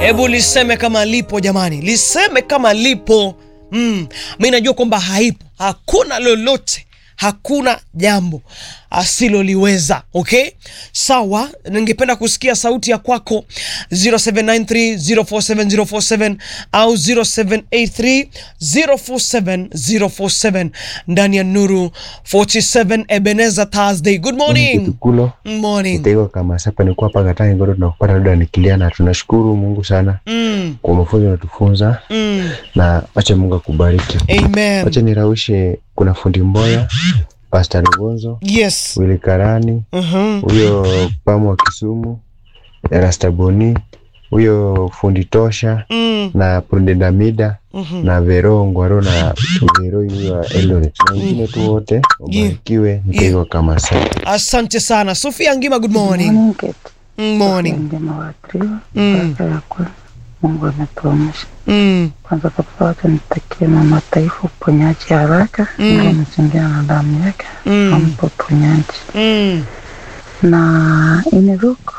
Hebu liseme kama lipo jamani, liseme kama lipo. Mm, mi najua kwamba haipo, hakuna lolote hakuna jambo asiloliweza. Okay, sawa. Ningependa kusikia sauti ya kwako 0793047047 au 0783047047 ndani ya Nuru 47 Ebenezer Thursday. Good morning. Kitukulo Morning. Itaiwa kama sapa nikuwa hapa Katani ngodo tunakupata labda nikilia, na tunashukuru Mungu sana Mm, kwa mafunzo natufunza, mm. na acha Mungu akubariki. Amen. Acha niraushe, kuna fundi Mboya, Pastor Lugonzo, Yes. Willy Karani, Mhm. huyo Pamu wa Kisumu, Rastaboni, huyo fundi Tosha Mm, na Prudenda Mida mhm. na Vero Ngwaro na Vero huyo wa Eldoret na wengine tu wote wabarikiwe. Nitaiwa kama sapa Asante sana Sofia Ngima, good morning. Morning, Kate. Mm, Morning. Njema waathiriwa. Mm. Baraka ya kweli. Mungu ametuamsha. Mm, Kwanza kabisa wacha nitakie mama taifa uponyaji haraka. Mm. Mungu amezingira na damu yake. Mm. Ampe uponyaji. mm. Na in Luke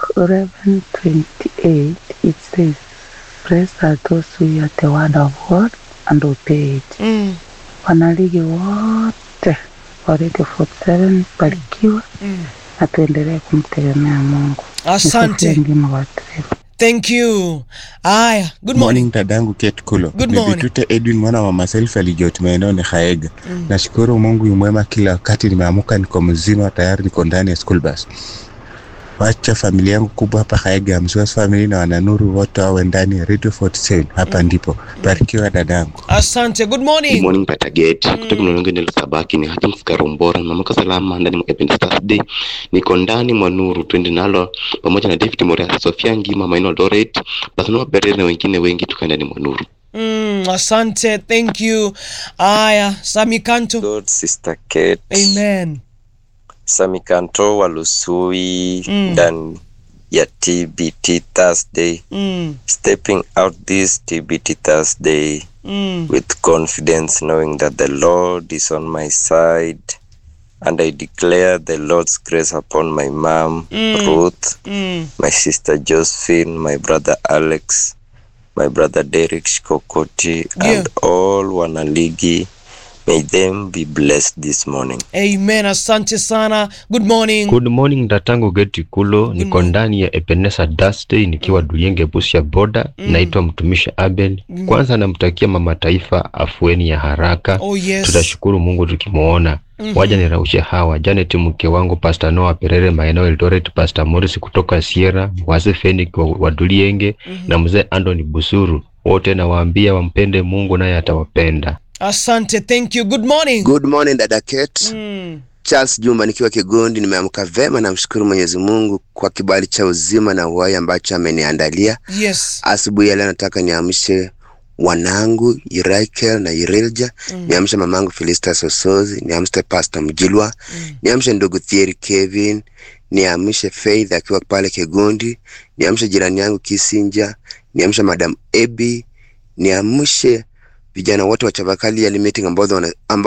11:28 it says, Blessed are those who hear the word of God and obey it. Mm, Wanaligi wote wa Radio 47 barikiwa mm. na tuendelee kumtegemea Mungu. Asante. Ngima waathiriwa. Thank you. Aya, good morning. Morning dadangu Kate Kulo. Good Ni morning. Bitute Edwin mwana wa myself alijoti maeneo ni Haega. Nashukuru Mungu yu mwema kila wakati nimeamuka niko mzima tayari niko ndani ya school bus. Wacha familia yangu kubwa hapa Haega ya Mswas family na wananuru wote wawe ndani ya Radio 47. Hapa ndipo. Barikiwa dadangu. Asante. Good Good morning. morning Patagate kutoka mlolongo ndio sabaki ni hata mfukara mbora na mwaka salama ndani mwa Ebenezer Thursday niko ndani mwa nuru twende nalo pamoja na David Moria Sofia Ngima Maino Loret Basano Berere na wengine wengi tukae ndani mwa nuru Mm, asante. Thank you. Aya, Sami Kanto. God, Sister Kate. Amen. Sami Kanto wa Lusui Mm. ndani ya TBT Thursday. Mm, Stepping out this TBT Thursday mm. with confidence knowing that the Lord is on my side and I declare the Lord's grace upon my mom Mm. Ruth, Mm. my sister Josephine, my brother Alex, my brother Derek Shikokoti Yeah. and all wanaligi. May them be blessed this morning. Amen. Asante sana. Good morning. Good morning datangu Geti Kulo, niko morning. ndani ya Ebenezer Thursday nikiwa Duyenge Busia boda. Naitwa mtumishi Abel. Kwanza namtakia mama taifa afueni ya haraka. Oh yes. Tutashukuru Mungu tukimwona. Waja niraushe hawa Janet, mke wangu, Pastor Noah Perere maeneo Eldoret, Pastor Morris kutoka Sierra, wazee Fenix wa, wa Dulienge na mzee Anthony Busuru, wote nawaambia wampende Mungu naye atawapenda. Asante. Thank you. Good morning. Good morning dada Kate. Mm. Charles Juma nikiwa Kigondi, nimeamka vema, namshukuru Mwenyezi Mungu kwa kibali cha uzima na uhai ambacho ameniandalia Yes. asubuhi ya leo. Nataka niamshe wanangu Irakel na Irilja, niamshe mamangu Felista Sosozi, niamshe Pastor Mjilwa, niamshe ndugu Thierry Kevin, niamshe Faith akiwa pale Kigondi, niamshe jirani yangu Kisinja, niamshe Madam Ebi, niamshe vijana wote wa Chavakali ya meeting ambao wana- ambao